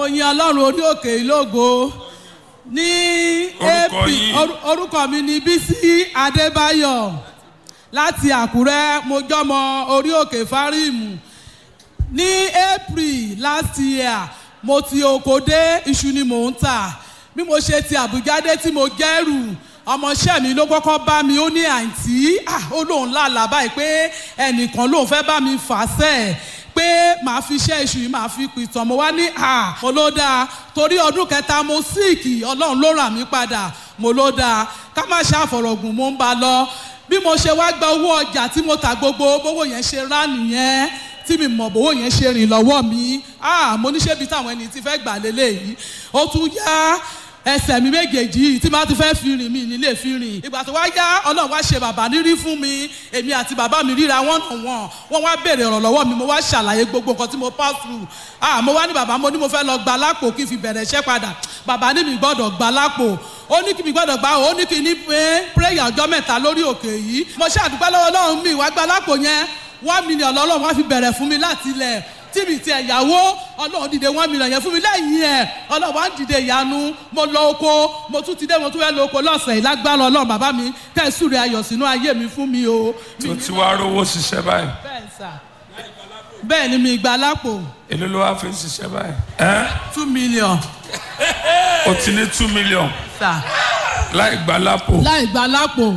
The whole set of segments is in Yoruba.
mo yin ọlọ́run orí òkè ìlógo ní Orúkọ ap yín? oru- orúkọ mi ni bísí adébáyọ̀ láti àkúrẹ́ mo jọmọ orí òkè fáríìmù ní april last year mo ti oko dé iṣu ni mò ń tà bí mo ṣe ti àbújá dé tí mo gẹ́rù ọmọọṣẹ́ mi ló kọ́kọ́ bá mi ó ní àǹtí ah, ó lóun lálàá báyìí pé ẹnìkan lóun fẹ́ bá mi fà sẹ́ẹ̀ pé màá fi iṣẹ́ iṣu yìí màá fi pìtàn mo wá ní à mo ló dáa torí ọdún kẹta mo síìkì ọlọ́run ló rà mí padà mo ló dáa ká má ṣàfọ̀rọ̀gùn mo ń ba lọ bí mo ṣe wá gba owó ọjà tí mo tà gbogbo bówó yẹn ṣe rá nìyẹn tí mi mọ̀ bówó yẹn ṣe rìn lọ́wọ́ mi ah mo ní ṣébi táwọn ẹni tí fẹ́ gbà lélẹ́yìí ó tún yá ẹsẹ̀ mi méjèèjì yìí tí máa ti fẹ́ fi rìn mí nílé fi rìn ìgbà tó wá yá ọlọ́run wá ṣe bàbá nírí fún mi èmi àti bàbá mi ríra wọ́n nà wọ́n wọ́n wá béèrè ọ̀rọ̀ lọ́wọ́ mi mo wá ṣàlàyé gbogbo nǹkan tí mo pass through ah mo wá ní bàbá mo ní mo fẹ́ lọ gba lápò kí n fi bẹ̀rẹ̀ iṣẹ́ padà bàbá ní mi gbọ́dọ̀ gba lápò ó ní kí mi gbọ́dọ̀ gbà ó ní kí ní pé prayer ọjọ́ mẹ́ta lórí òkè yìí mo ṣàdúpẹ́ lọ́wọ́ ọlọ́run mi wá gba lápò yẹn one million lọ́lọ́run wá fi bẹ̀rẹ̀ fún mi láti ilẹ̀ tí mi ti ẹ̀yàwó ọlọ́run dìde one million yẹn fún mi lẹ́yìn ẹ̀ ọlọ́run wá ń dìde ìyanu mo lọ oko mo tún ti dé mo tún fẹ́ lọ oko lọ́sẹ̀ yìí lágbára ọlọ́run bàbá mi kẹ́sùrẹ́ ayọ̀ sínú ayé mi fún mi o. tó ti wá rówó ṣiṣẹ́ báyìí bẹ́ẹ̀ sà bẹ́ẹ̀ ni mi gba lápò èló ló wá fi ń ṣiṣẹ́ báyìí. ẹ́ two million o ti ní two million sà láì gba lápò láì gba lápò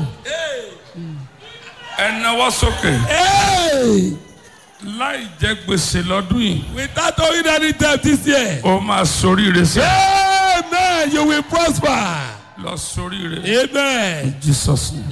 ẹ náwó sókè Hey! láì jẹ gbèsè lọ́dún yìí Without owing any debt this year. ó máa soríire sí Amen. You will prosper. lọ soríire Amen. jesus name.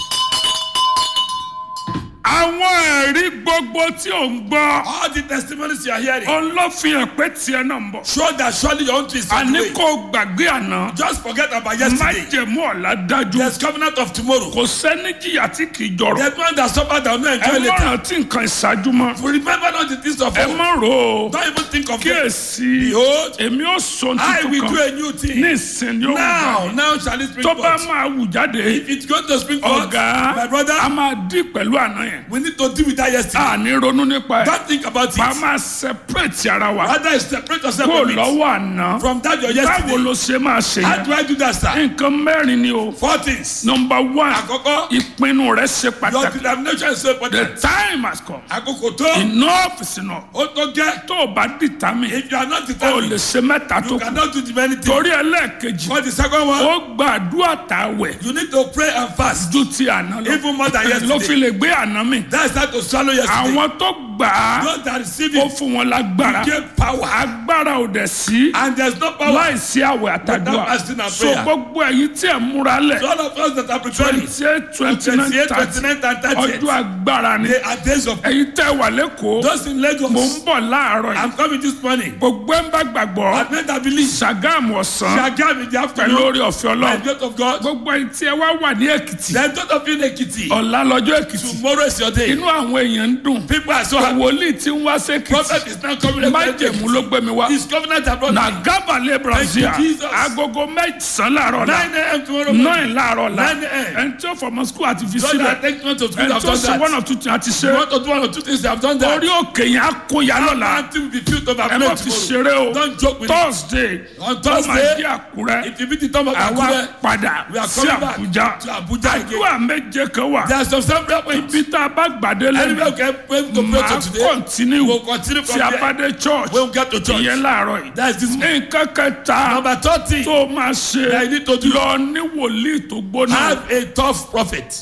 àwọn ẹ̀rí gbogbo tí ò ń gbọ́ All the testimonies you are hearing òun ló fi hàn pé tiẹ̀ náà ń bọ̀. show that surely your own twist is on the àní way. kò gbàgbé àná Just forget about yesterday. májèmú ọ̀la dájú There's covenant of tomorrow. kò sẹ́ni jìyà tí kì í jọrọ̀ There's one that suffered that will not ẹ enjoy má later. rántí nǹkan ìṣáájú mọ́ Remember not the things of ẹ old. má rò ó Don't even think of them. kíyèsí Behold, èmi ò sọ I will tuntun do kan a new ní thing. ìsìn yóò Now, gbà now shall it spring tó bá forth. máa wù jáde If it's going to spring forth, ọ̀gá my brother, a máa dì pẹ̀lú àná yẹn we need to deal with that yesterday. a ní ronú nípa ẹ̀ Don't think about a it. máa separate ara wa Rather, separate yourself kó from it. lọ́wọ́ àná From that your báwo yesterday. ló ṣe máa ṣe How yẹn do I do that, sir? nǹkan mẹ́rin ni o Four things. number one Àkọ́kọ́, ìpinnu rẹ ṣe your pàtàkì determination is so the important. time has come Àkókò tó, enough is enough ó tó gẹ́. tó o bá determine If you are not o lè determined, ṣe mẹ́ta tó you kù cannot do the many things. torí ẹlẹ́ẹ̀kejì For the second one, ó gbàdúrà tàwẹ̀ you need to pray and fast. ju ti àná lọ Even more than ló fi yesterday. lè gbé àná mi That's how to swallow yesterday. àwọn tó gbà á Those that receive ó it fún wọn lágbára give power. agbára ò dẹ̀ sí And there's no power. láìsí àwẹ̀ àtàdúrà Without fasting and so prayer. gbogbo ẹ̀yin tí ẹ̀ múra lẹ̀ So all of us that are preparing, twenty eight twenty nine 28, thirty 29, and 30, ọjọ́ agbára ni they are days of ẹ̀yin tẹ́ wà lẹ́kọ̀ọ́ Those in mò ń Lagos, bọ̀ láàárọ̀ yìí I'm coming this morning. gbogbo ẹ̀ ń bá gbàgbọ́ I've made that belief. Ṣàgámù ọ̀sán Shagam in the pẹ̀lú afternoon. orí ọ̀fẹ́ By ọlọ́run the grace of God. gbogbo ẹ̀yin tí ẹ wá wà ní èkìtì Then those of you in Ekiti, ọ̀la lọ́jọ́ èkìtì tomorrow is your day. inú àwọn èèyàn ń dùn People are so happy. wòlíì tí ń wá sékìtì Prophet is now coming. májèmú ló gbé mi wá His covenant abroad. na gábàlẹ̀ brazil Thank you, Jesus. agogo mẹ́sàn-án láàárọ̀ la 9 a.m. tomorrow morning. nine láàárọ̀ la 9 a.m. ẹni tí ó fọmọ skul àti fi Those sílẹ̀ that take note of ẹni school have tí ó done ṣe one that. or two things àti You ṣe want to do one or two things, they have done that. orí òkè yẹn á kó ya lọ́la Until we be filled over ẹ má fi tomorrow. ṣeré o Don't joke with it. thursday On ó máa Thursday, di àkúrẹ́ If you meet the Tom of àwa Akure, padà we are sí coming back àbújá to Abuja again. àdúrà méje kan wà There are some some prayer points. ibi tá a bá gbàdé Anywhere lẹ́nu we can pray to pray máa to today. kọ́ntínú We'll continue from tí a there. bá dé church When we get to church. ìyẹn láàárọ̀ yìí That is this morning. nǹkan kẹta Number 30. tó máa ṣe That you need to do. lọ ní wòlíì tó gbóná Have a tough prophet.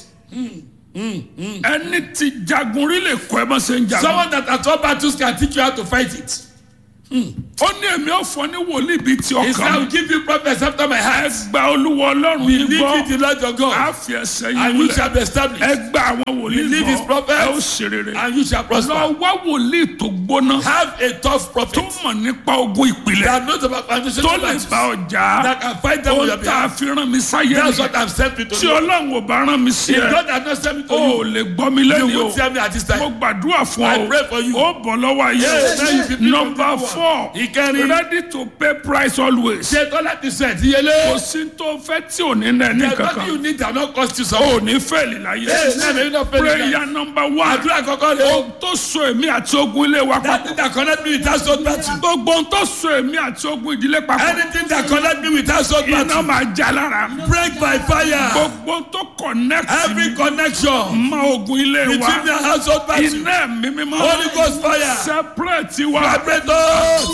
ẹni tí jagun rí lè kọ́ ẹ bá ṣe ń jagun Someone that at all battles can teach you how to fight it. ó ní èmi ò fọ ní wòlíì bíi ti He said, I ọkàn will mi give you prophets after my ẹ heart. gba olúwa ọlọ́run yìí Believe gbọ́ in the Lord your á God, fi ẹsẹ̀ yìí and you múlẹ̀ shall be established, ẹ gba àwọn wòlíì Believe his gbọ́ prophets, ẹ ó ṣe rere and you shall lọ prosper. wá wòlíì tó gbóná Have a tough tó prophet mọ̀ nípa ogun ìpìlẹ̀ that knows about foundation tó of lè battles, bá ọjà that can fight them on your ohun tá a behalf. fi rán mi sáyé That's nìyẹn what I'm sent me to tí do. ọlọ́run ò bá rán mi sí If ẹ God has not sent me to o ò you, lè gbọ́ mi you lẹ́nu o won't tell me at this mo time. gbàdúrà fún I ọ pray for you. ó bọ̀ lọ́wọ́ ayé Yes, now you be people nọmba people. four Ìkẹrin. ready to pay price always. ṣe tó láti sẹ̀ díyelé. kò sí tó fẹ́ tí ò ní nẹ ní the money you kankan. need are not cost you o something. ò ní fẹ́ẹ̀lì láyé. Hey, now may you not fail in life. prayer number one. àdúrà kọ́kọ́ rẹ̀ o. ohun tó so èmi àti ogun ilé wa that papọ̀. thing that connect me with household battle. gbogbo ohun tó so èmi àti ogun ìdílé papọ̀. anything that connect me with household iná battle. máa já lára. break by fire. gbogbo ohun tó connect every mi connection mọ ogun ilé between wa. the household battle. iná mi mímọ́. Holy Ghost fire. separate wa. vibrator.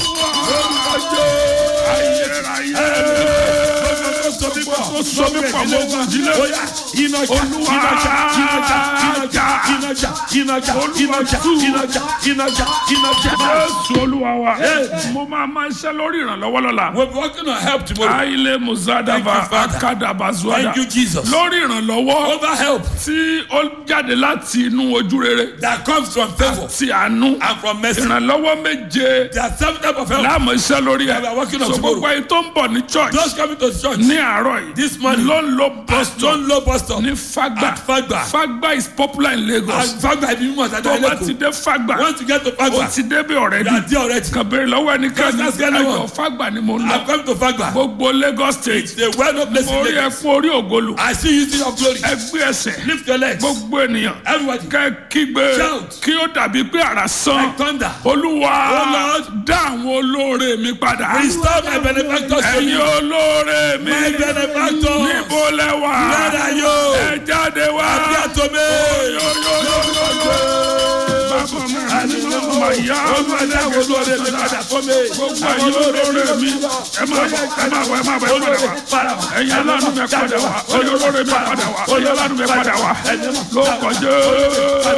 ayérayé. tó so mi pọ̀ mọ́ ogun ìdílé. jésù olúwa wa. mo máa máa ṣe lórí ìrànlọ́wọ́ lọ́la. We'll be working on help tomorrow. aile muzadava Thank you, Father. akadabazuada. Thank you, Jesus. lórí ìrànlọ́wọ́ Over help tí ó jáde láti inú ojú rere that comes from favor ti àánú. and from mercy. ìrànlọ́wọ́ méje There are seven types of help. láàmú iṣẹ́ lórí We are ẹ̀. working on so tomorrow. gbogbo ẹni tó ń bọ̀ ní church Those coming to church ní àárọ̀ yìí. this morning ló ń lo bus at stop John Low bus stop ní fagba. at Fagba. fagba is popular in lagos. and Fagba ibi mímọ̀ tàbí tó bá ti Ẹlẹ́kọ̀ọ́. dé fagba Once you get to ó Fagba, ti débi you are ọ̀rẹ́dì. there already. kàbẹ̀rẹ̀ lọ́wọ́ ẹnikẹ́ni Just ask anyone. ẹjọ́ fagba ni mo ń I've lọ. come to Fagba. gbogbo lagos state The well known place mo in rí ẹ Lagos. fún orí ògolo. I see you using your glory. ẹgbẹ́ ẹsẹ̀ Lift your legs. gbogbo ènìyàn Everybody. kẹ́ kígbe Shout. kí ó dàbí pé àrà sán Like thunder. olúwa Oh, Lord. dá àwọn olóore mi padà Restore my benefactors to ẹ̀yin me. olóore mi My benefactors. níbo lẹ wà Where are you? ẹ jáde wá Appear to me. bàbá mi àdínà mà yá Olúwa dá àwọn olóore mi padà fún mi. gbogbo ẹ̀yin olóore mi ẹ máa bọ̀ ẹ máa bọ̀ ẹ máa bọ̀ ẹ padà wá ẹ̀yin aláàánú mi padà wá ẹ̀yin olóore mi padà wá ẹ̀yin aláàánú mi padà wá ló kọjá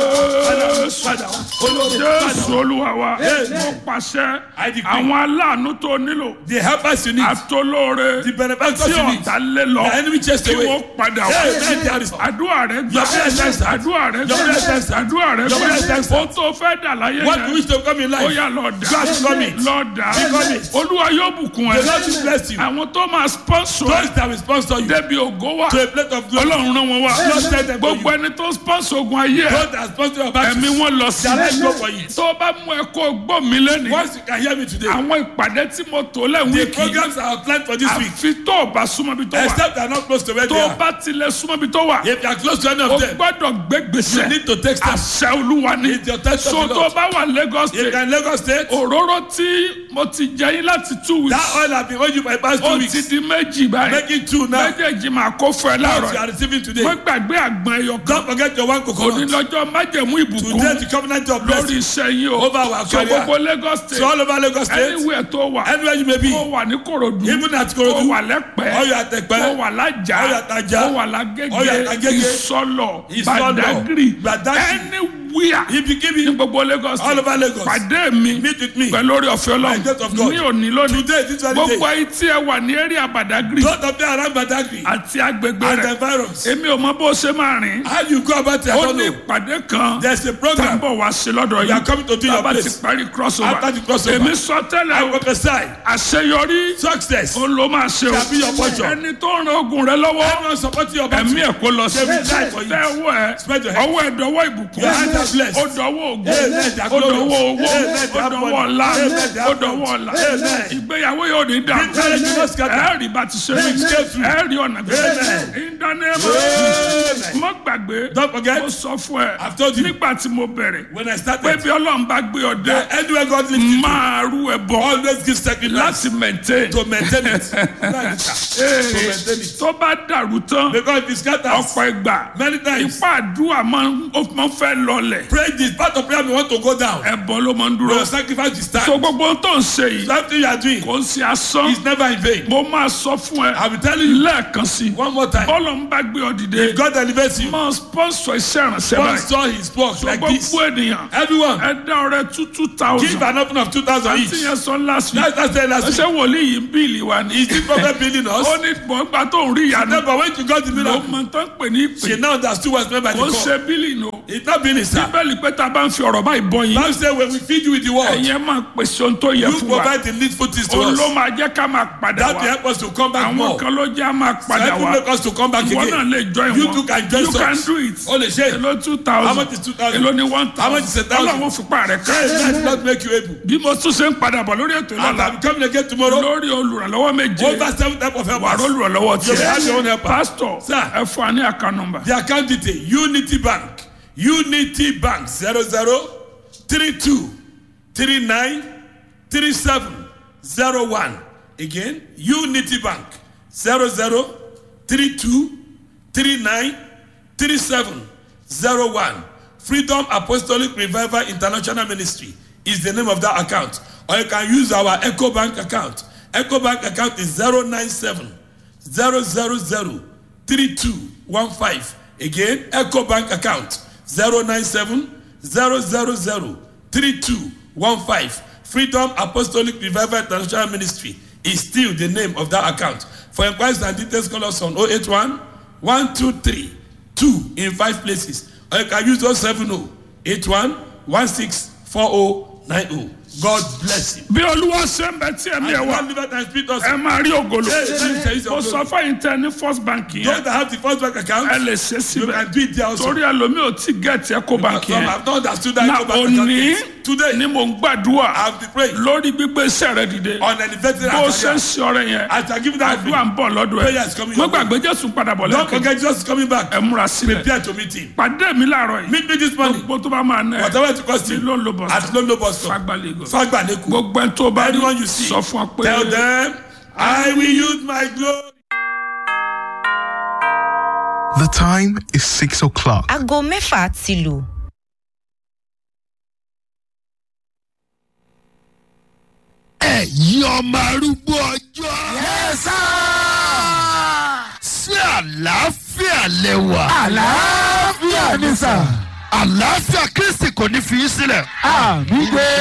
jésù olúwa wa mo pàṣẹ I decree. àwọn aláàánú tó nílò The helpers you need. àtolóore The benefactors tí you need. ọ̀tá lé lọ The enemy chased kí away. wọ́n padà wá Hey, man, there is- àdúrà rẹ gbà Your prayer is answered. àdúrà rẹ Your prayer is gbà answered. àdúrà rẹ Your prayer is gbà answered. ó tó fẹ́ dà láyé What you yẹn wish to come in ó life. yà lọ dà God become it. lọ dà Become it. olúwa yóò bùkún The ẹ Lord will bless you. àwọn tó máa sponsor Those that will sponsor you débi ògo wa to a plate of glory. ọlọ́run rán wọn wá Lord send them to gbogbo you. ẹni tó sponsor ogun ayé ẹ Those that sponsor your battle. ẹ̀mí wọn lọ sí Their life go for you. tó bá mú ẹ kó gbọ́ mi lẹ́nu Once you can hear me today. àwọn ìpàdé tí mo tò lẹ́ The wíìkì programs are planned for this week. àfi tó o bá súnmọ́ bí tó wà Except they are not close to where they tó o are. bá tilẹ̀ súnmọ́ bí tó wà If you are close to any o of them, gbọ́dọ̀ gbé you gbèsè need to take steps. àṣẹ olúwa ni It's your test of so the tó o Lord. bá wà Lagos If you state are in Lagos State, òróró tí mo ti jẹ yín láti two that weeks oil has been owed you for the past two ó ti weeks. di méjì báyìí Make it two now. méjèèjì máa kó fún ẹ What you láàárọ̀ are receiving today. wọ́n gbàgbé àgbọn ẹyọ kan Don't forget your one òní coconut. lọ́jọ́ májẹ̀mú ìbùkún Today the covenant of lórí blessing iṣẹ́ yín o over our so career. gbogbo Lagos So state all over Lagos State, anywhere tó wà anywhere you may be, kó wà ní Kòròdú even at kó Korodu, wà lẹ́pẹ́ or you are at kó Ekpe, wà lájà Ó yà Tájà. kó wà Ó yà lágége Tágége. ìsọlọ Ìsọlọ̀. Badagry Badagry. anywhere if you give ní it gbogbo Lagos all state over Lagos, pàdé mi meet with me. pẹ̀lú orí ọ̀fẹ́ By the grace of God. Ọlọ́run ní òní lónìí Today, this very gbogbo day, ayé tí ẹ wà ní area Badagry those of you around Badagry àti agbègbè and the rẹ̀ environs, èmi ò mọ bó ṣe máa rìn how you go about it, I ó don't ní know. ìpàdé kan There's a tá ń program bọ̀ wá sí lọ́dọ̀ we are yìí coming to do your bàbá ti place. parí crossover After the crossover. èmi sọ I tẹ́lẹ̀ o, prophesy àṣeyọrí success. ó ló máa ṣe o Shall be your portion. ẹni tó ń ran ogun rẹ lọ́wọ́ Everyone supporting your battle. ẹ̀mí ẹ̀ kó lọ sí They will die for you. tẹ́wọ́ ẹ̀ Spread your hand. ọwọ́ ẹ̀ dọwọ́ ìbùkún Your hands are blessed. ó dọwọ́ ògùn Amen. They are ó dọwọ́ glorious. owó Amen. They ó are dọwọ́ money. ọ̀la Amen. They ó are dọwọ́ wealth. ọ̀la Amen. ìgbéyàwó yóò ní dàrú Marriage will not scatter. ẹ rí bá ti ṣe Will stay true. ẹ rí ọ̀nà bí Amen. ìdánimọ̀ Amen. mọ́ gbàgbé Don't forget, mo sọ fún ẹ I've told you. nígbà tí mo bẹ̀rẹ̀ when I pé started, bí ọlọ́run bá gbé ọ dé that anywhere God lifts you, máa rú ẹ bọ́ always give sacrifice láti maintain to maintain it. Right, sir. Ee, to maintain it. tó bá dàrú tán Because if it scatters, ọ̀pọ̀ ìgbà many times, ipá àdúrà máa ń ó máa ń fẹ́ lọlẹ̀ pray this part of prayer we want to go down. ẹ̀bọ ló máa ń dúró Your sacrifice is so time. gbogbo ohun tó ń ṣe yìí Something you are doing kò ń ṣe asán is never in vain. mo máa sọ fún ẹ I will tell you lẹ́ẹ̀kan sí i one more time. bọ́lọ̀ ń bá gbé ọ dìde If God elevates you, máa sponsor iṣẹ́ ìrànṣẹ́ God báyìí saw his work like this. gbogbo ènìyàn Everyone, ẹ dá ọrẹ two two give thousand an offering of 2,000 àti each. yẹn sọ last week That's that's the last ẹsẹ week. wòlíì yìí ń bíìlì wa ni Is this prophet building us? ó ní gbọ̀ngbà tó ń rí ìyanu No, but when you got the ló miracle, mọ tó ń pè ní she ìpè now understood what's meant by the ó ń call. ṣe bíìlì nù It's not building, sir. bíbélì pé tá a bá ń fi ọ̀rọ̀ báyìí bọ́ yín Bible say when we feed you with the word, ẹ̀yin máa pèsè ohun tó yẹ you fún wa provide the needful things to òun us. ló máa jẹ́ ká máa padà That will wá help us to come back àwọn more. kan ló jẹ́ á máa padà That will wá make us to come back ìwọ náà again. lè join You wọn too can join you can us. do it O lè ṣe. èló two How thousand much is 2,000? èló ni one How much is a thousand thousand? ọlọ́run fipá rẹ̀ ká Hey, let not make you able. bí mo tún ṣe ń padà bọ̀ lórí ètò And ìlànà I'm coming again tomorrow. lórí olùrànlọ́wọ́ méje Over seven type of wà helpers. olùrànlọ́wọ́ You have your own tiẹ̀ helper. pásítọ̀ Sir. ẹ fún wa ní àká nọmbà The account detail Unity Bank Unity Bank zero zero three two three nine three seven zero one again Unity Bank zero zero three two three nine three seven zero one Freedom Apostolic Revival International Ministry is the name of that account or you can use our Echo Bank account Echo Bank account is zero nine seven zero zero zero three two one five again eco bank account zero nine seven zero zero zero three two one five freedom apostolic revival international ministry is still the name of that account for inquiries and details call us on oh eight one one two three two in five places or you can use oh seven oh eight one one six four oh nine oh god bless you. bí olúwa ṣe ń bẹ tí ẹ̀mí ẹ̀ and wá one liver and spirit also. ẹ máa rí ògolo Hey, let me tell you mo something. sọ fẹ́yìn tẹ ní first bank those yẹn that have the first bank account. ẹ lè ṣe you síbẹ̀ can do it there also. torí ẹlòmíì ò tí gẹ̀ẹ́tì ẹ̀kọ́ bank Some yẹn have not understood that na Eco Bank account òní yet. Today, ni mo ń gbàdúrà I have been praying lórí gbígbé iṣẹ́ rẹ dìde on an elevated bó ṣe ń career. ṣe ọrẹ yẹn As I give that àdúrà ń bọ̀ lọ́dọ̀ ẹ̀ Prayer is coming mo your way. gbàgbé jésù padà bọ̀ Don't lẹ́kọ̀ọ́ forget Jesus is coming back. ẹ múra sílẹ̀ Prepare to meet him. pàdé mi láàárọ̀ yìí Meet me this morning. gbogbo tó bá máa ná ẹ Whatever it costs ní you. ló ń lo bọ̀ At Lolo Bus Stop. fagbá lagos Fagba Neku. gbogbo ẹni tó bá rí Anyone you see. sọ fún ọ pé Tell them, I will use my glory. The time is six o'clock. aago mẹ́fà ti lù. ẹ̀yin ọmọ arúgbó ọjọ́. yẹ́sà. sí àlàáfíà lẹ́wà. àlàáfíà ni sà. àlàáfíà kristi kò ní fi í sílẹ̀. àmì gbé.